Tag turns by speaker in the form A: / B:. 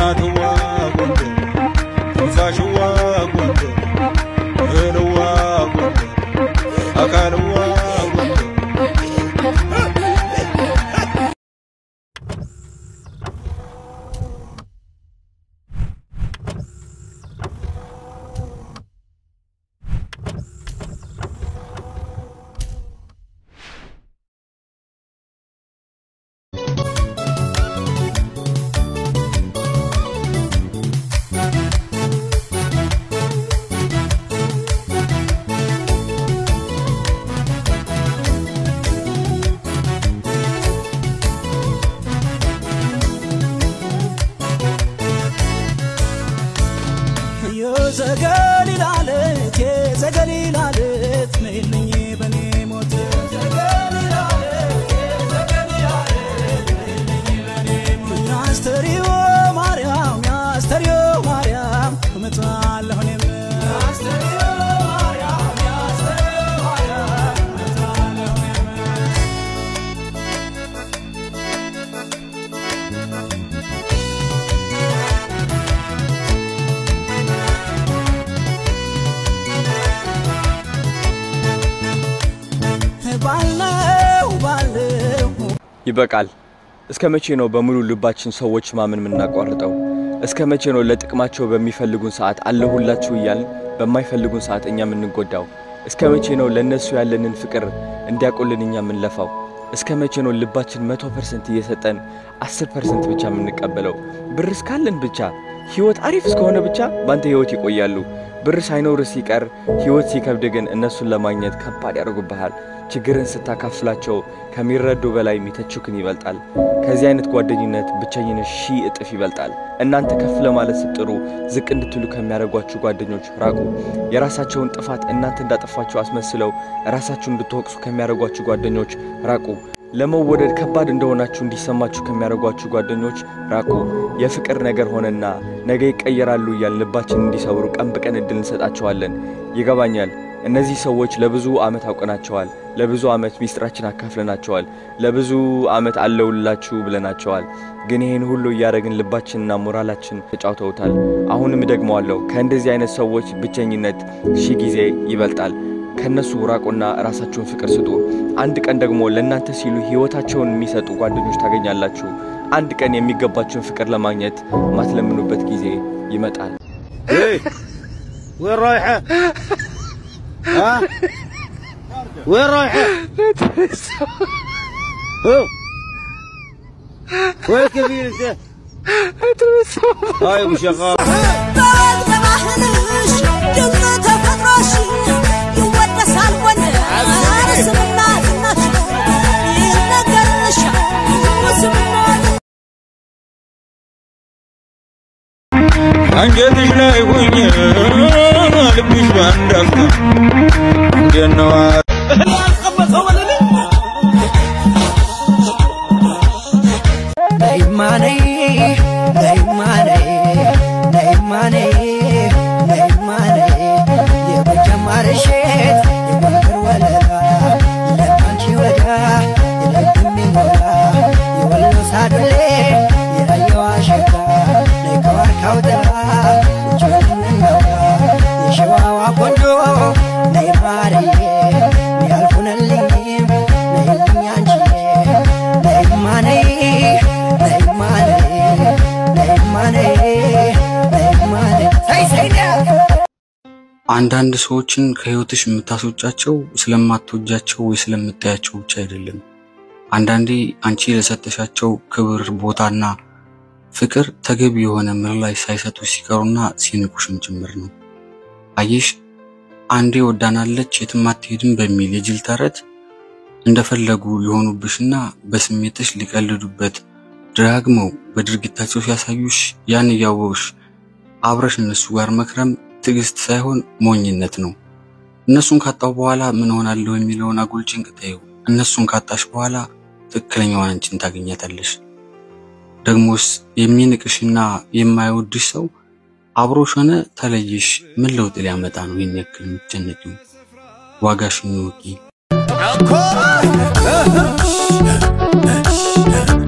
A: እናትዋ ጎንደር ትንፋሽዋ ጎንደር እህልዋ ጎንደር አካልዋ ጎንደር
B: የዘገሊላ ዓለት የዘገሊላ ዓለት ነይልኝ በኔ ሞት ያስተሪዮ ማርያም ያስተሪዮ ማርያም እመጣለሁ እኔም ባለው ባለው
C: ይበቃል። እስከ መቼ ነው በሙሉ ልባችን ሰዎች ማመን የምናቋርጠው? እስከ መቼ ነው ለጥቅማቸው በሚፈልጉን ሰዓት አለሁላችሁ እያልን በማይፈልጉን ሰዓት እኛ የምንጎዳው? እስከ መቼ ነው ለእነሱ ያለንን ፍቅር እንዲያውቁልን እኛ የምንለፋው? እስከ መቼ ነው ልባችን መቶ ፐርሰንት እየሰጠን አስር ፐርሰንት ብቻ የምንቀበለው? ብር እስካለን ብቻ ህይወት አሪፍ እስከሆነ ብቻ ባንተ ህይወት ይቆያሉ። ብር ሳይኖር ሲቀር ህይወት ሲከብድ ግን እነሱን ለማግኘት ከባድ ያደርጉብሃል። ችግርን ስታካፍላቸው ከሚረዱ በላይ የሚተቹክን ይበልጣል። ከዚህ አይነት ጓደኝነት ብቸኝነት ሺህ እጥፍ ይበልጣል። እናንተ ከፍ ለማለት ስትጥሩ ዝቅ እንድትሉ ከሚያደርጓችሁ ጓደኞች ራቁ። የራሳቸውን ጥፋት እናንተ እንዳጠፋችሁ አስመስለው ራሳችሁን እንድትወቅሱ ከሚያደርጓችሁ ጓደኞች ራቁ። ለመወደድ ከባድ እንደሆናችሁ እንዲሰማችሁ ከሚያደርጓችሁ ጓደኞች ራቁ። የፍቅር ነገር ሆነና ነገ ይቀየራሉ እያል ልባችን እንዲሰብሩ ቀን በቀን እድል እንሰጣቸዋለን። ይገባኛል። እነዚህ ሰዎች ለብዙ ዓመት አውቀናቸዋል። ለብዙ ዓመት ሚስጥራችን አካፍለናቸዋል። ለብዙ ዓመት አለውላችሁ ብለናቸዋል። ግን ይህን ሁሉ እያደረግን ልባችንና ሞራላችን ተጫውተውታል። አሁንም ደግመዋለሁ፣ ከእንደዚህ አይነት ሰዎች ብቸኝነት ሺህ ጊዜ ይበልጣል። ከነሱ ራቁና ራሳችሁን ፍቅር ስጡ። አንድ ቀን ደግሞ ለእናንተ ሲሉ ሕይወታቸውን የሚሰጡ ጓደኞች ታገኛላችሁ። አንድ ቀን የሚገባችሁን ፍቅር ለማግኘት ማትለምኑበት ጊዜ ይመጣል።
A: ايه وين رايحة؟ ها؟ وين رايحة؟ هو وين كبير انت؟ هاي ابو شغال አንጀትሽ ላይ ሁኜ ልብሽ በአንድ አፍታ እንዴት ነው?
B: ነይማኔ ነይማኔ ነይማኔ ነይማኔ የጎጃም ማርሼት የጎንደር ወለላ ለባንቺ ወዳ የልብ የሚሞላ የወሎ ሳዱሌ የራየዋ ሸጋ ነይ ከዋርካው ጥላ እጆን እናውራ የሸዋዋ ቆንጆ ነይ ማርዬ ያልሆነልኝም ነይልኝ አንቺዬ ነይማኔ ነይማኔ ነይማኔ ነይማኔ ሳይ ሳይ
D: አንዳንድ ሰዎችን ከህይወትሽ የምታስወጫቸው ስለማትወጃቸው ወይ ስለምታያቸው ብቻ አይደለም። አንዳንዴ አንቺ ለሰጠሻቸው ክብር፣ ቦታና ፍቅር ተገቢ የሆነ ምላሽ ሳይሰጡ ሲቀሩና ሲንቁሽም ጭምር ነው። አየሽ፣ አንዴ ወዳናለች የትም አትሄድም በሚል የጅል ተረት እንደፈለጉ ሊሆኑብሽና በስሜትሽ ሊቀልዱበት ደጋግመው በድርጊታቸው ሲያሳዩሽ ያን እያወቅሽ አብረሽ እነሱ ጋር መክረም ትዕግስት ሳይሆን ሞኝነት ነው። እነሱን ካጣው በኋላ ምን ሆናለሁ የሚለውን አጉል ጭንቅ ተይው። እነሱን ካጣሽ በኋላ ትክክለኛዋን አንቺን ታገኛታለሽ። ደግሞስ የሚንቅሽና የማይወድሽ ሰው አብሮሽ ሆነ ተለይሽ ምን ለውጥ ሊያመጣ ነው? ይህን ያክል የምትጨነቂው? ዋጋሽን እወቂ።